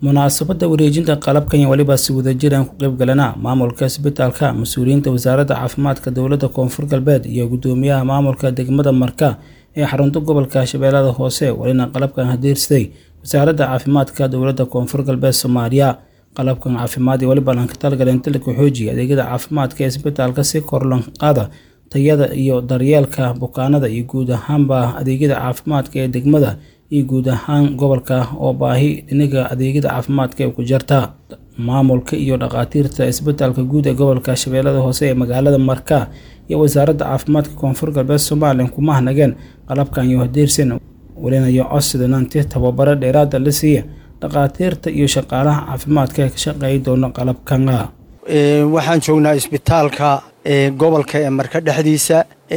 munaasabadda wareejinta qalabkan iyo weliba si wadajiraan ku qayb galana maamulka isbitaalka mas-uuliyiinta wasaaradda caafimaadka dowladda koonfur galbeed iyo guddoomiyaha maamulka degmada marka ee xarunta gobolka shabeellada hoose welina qalabkan hadiirsaday wasaaradda caafimaadka dowladda koonfur galbeed soomaaliya qalabkan caafimaad iyo weliba lanka talgaleen dalka xoojiya adeegyada caafimaadka ee isbitaalka si kor lan qaada tayada iyo daryeelka bukaanada iyo guud ahaanba adeegyada caafimaadka ee degmada iyo guud ahaan gobolka oo baahi dhiniga adeegyada caafimaadka ee ku jirta maamulka iyo dhakhaatiirta isbitaalka guud ee gobolka shabeellada hoose ee magaalada marka iyo wasaaradda caafimaadka koonfur galbeed somalilan kuma hanageen qalabkan iyo hadiirsan welinayo codsidananti tababaro dheeraada la siiya dhakhaatiirta iyo shaqaalaha caafimaadka ee ka shaqeeya doona qalabkana waxaan joognaa isbitaalka gobolka ee marka dhexdiisa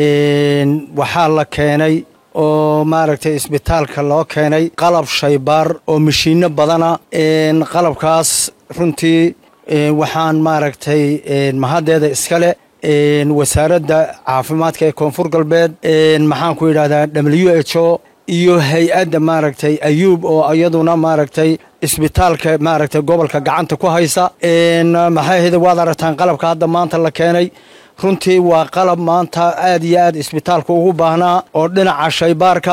waxaa la keenay oo maaragtay isbitaalka loo keenay qalab shaybaar oo mashiino badana qalabkaas runtii waxaan maaragtay mahaddeeda iskale wasaaradda caafimaadka ee koonfur galbeed maxaan ku yidhahdaa w h o iyo hay-adda maaragtay ayuub oo iyaduna maaragtay isbitaalka maaragtay gobolka gacanta ku haysa maxay ahayde waad aragtaan qalabka hadda maanta la keenay runtii waa qalab maanta aad iyo aad isbitaalka ugu baahnaa oo dhinaca shaybaarka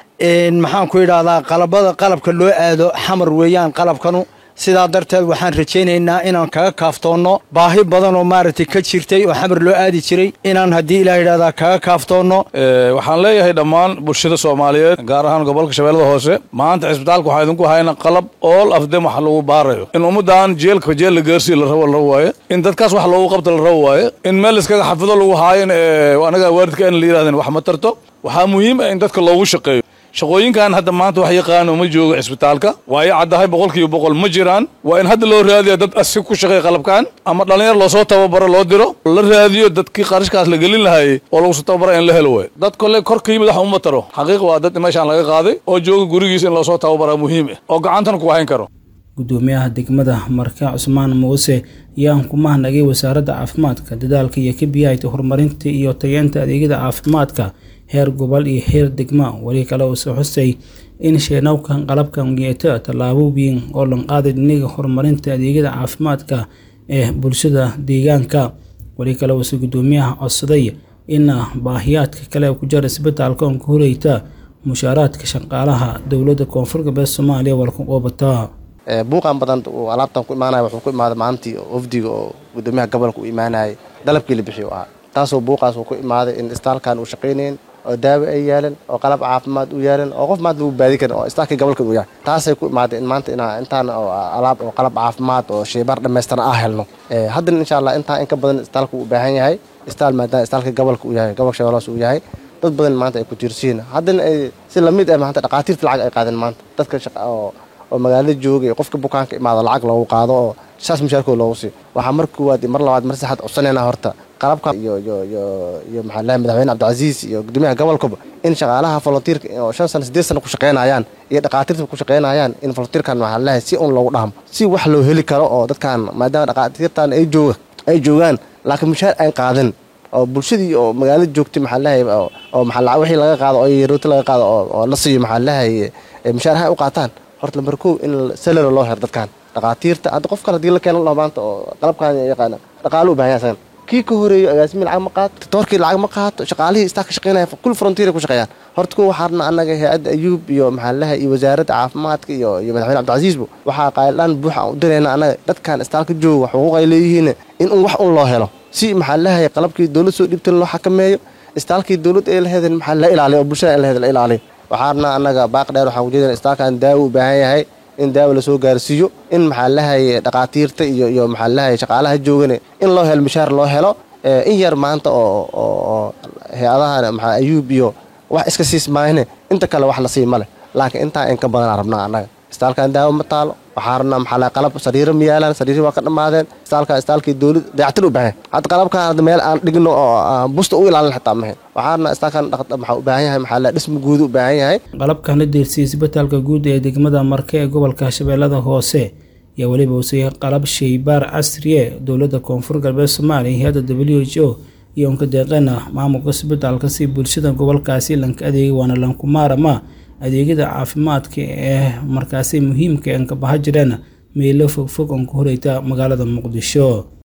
maxaan ku yidhahdaa qalabada qalabka loo aado xamar weeyaan qalabkanu sidaa darteed waxaan rajaynaynaa inaan kaga kaaftoonno baahi badan oo maaragtay ka jirtay oo xamar loo aadi jiray inaan haddii ilaa yidhahdaa kaga kaaftoonno waxaan leeyahay dhammaan bulshada soomaaliyeed gaar ahaan gobolka shabeellada hoose maanta cisbitaalka waxaa idinku hayna qalab ool afdem wax lagu baarayo in ummaddan jeelka jeel la geersiya la rabo la rabo waaye in dadkaas wax loogu qabta la rabo waaye in meel iskaga xafido lagu haayin anaga waalidka in la yidhahdeen wax ma tarto waxaa muhiim ah in dadka loogu shaqeeyo shaqooyinkan hadda maanta wax yaqaano ma joogo cisbitaalka waayo caddahay boqolkiiba boqol ma jiraan waa in hadda loo raadiya dad asi ku shaqeeya qalabkan ama dhallinyar loosoo tababaro loo diro la raadiyo dadkii qarashkaas la gelin lahaayey oo lagu soo tababara in la helo waayo dad kole kor ka yimid wax uma taro xaqiiq waa dad meeshaan laga qaaday oo jooga gurigiisa in loosoo tababaraa muhiim ah oo gacantan ku hayn karo guddoomiyaha degmada marka cusmaan muuse ayaan ku mahnagay wasaaradda caafimaadka dadaalka iyo ka biyahayta horumarinta iyo tayeenta adeegyada caafimaadka heer gobol iyo heer degma weli kale uuse xusay in sheenawkan qalabkan yeeta tallaabo weyn oo lanqaaday dhiniga horumarinta adeegyada caafimaadka ee bulshada deegaanka weli kale uuse guddoomiyaha codsaday in baahiyaadka kale ku jira isbitaalka on ku horeyta mushaaraadka shaqaalaha dowladda koonfur galbeed soomaaliya walka qoobata buuqan badan uu alaabtan ku imaanaya wuxuu ku imaaday maalintii ofdiga oo guddoomiyaha gobolka u imaanayay dalabkii la bixiy u ahaa taasoo buuqaas uu ku imaaday in istaalkan uu shaqaynayn oo daawo ay yaalan oo qalab caafimaad u yaalan oo qof maanta lagu baadi karin oo istaalkii gobolka uu yahay taasay ku imaaday in maanta inaa intaan oo alaab oo qalab caafimaad oo shaybaar dhammaystiran ah helno haddana insha allah intaa in ka badan istaalka uu baahan yahay istaal maadaama istaalkii gobolka uu yahay gobolka shabeellaas uu yahay dad badan maanta ay ku tiirsiin haddana ay si lamid ah maanta dhaqaatiirta lacag ay qaadeen maanta dadka shaqa oo oo magaalada joogay qofka bukaanka imaado lacag loogu qaado oo saas mushaarkooda loogu siiyo waxaa mar koowaad mar labaad mar saxaad codsanayna horta qalabka iyo iyo iyo iyo maxaa lahay madaxweyne cabdicasiis iyo guddoomiyaha gobolkaba in shaqaalaha volunteerka oo shan sano siddeed sano ku shaqaynayaan iyo dhaqaatiirta ku shaqaynayaan in volunteerkan maxaa lahay si un loogu dhahmo si wax loo heli karo oo dadkan maadaama dhaqaatiirtan ay jooga ay joogaan laakiin mushaar ay qaadan oo bulshadii oo magaalada joogtay maxaa lahay oo maxaa wixii laga qaado oo rooti laga qaado oo la siiyo maxaa lahay mushaar ha u qaataan horta lambar kow in salaro loo hero dadkan dhaqaatiirta hadda qof kale hadii la keena laho maanta oo qalabkaan yaqaana dhaqaalo u baahan yahay asagan kii ka horeeyo agaasimi lacag ma qaato toorkii lacag ma qaato shaqaalihii istaa ka shaqeynaya kul frontier ku shaqeeyaan horta kuwa waxaarna annaga hay-adda ayuub iyo maxaalaha iyo wasaaradda caafimaadka iyo iyo madaxweyne cabdicasiisbu waxaa qaayldhaan buuxa u dirayna annaga dadkan istaalka jooga xuquuq ay leeyihiin in un wax un loo helo si maxaa lahay qalabkii dowlad soo dhiibtan loo xakameeyo istaalkii dowlad ee laheedan maxaa la ilaaliyo oo bulshada laheed la ilaaliyo waxaarna annaga baaq dheer waxaan ujeedana istaalkan daawo u baahan yahay in daawo lasoo gaarsiiyo in maxaa lahay dhaqaatiirta iyo iyo maxaa lahay shaqaalaha joogane in loo helo mishaar loo helo in yar maanta oo oo hay-adahan maxaa ayuub iyo wax iska siis maahne inta kale wax la sii male laakiin intaa in ka badanaa rabnaa annaga istaalkan daawo ma taalo waxaa rabnaa maxaa lahay qalab sariiro ma yaalaan sariiri waa ka dhammaadeen istaalka istaalkii dowlad dayactir u baahan hadda qalabkan hadda meel aan dhigno oo busta u ilaalin xitaa mahayn waxaa rabnaa istaalkan maxaa u baahan yahay maxaa lahay dhisma guudu u baahan yahay qalabkan la deersiyey isbitaalka guud ee degmada marka ee gobolka shabeellada hoose ayaa weliba usay qalab shaybaar casriye dowladda koonfur galbeed soomaaliya hay-adda w h o iyo unka deeqeena maamulka isbitaalka si bulshada gobolkaasi lanka adeegay waana lankumaarama adeegyada caafimaadka ee markaasi muhiimka ee anka baha jireen meelo fogfog oon ku horeyta magaalada muqdisho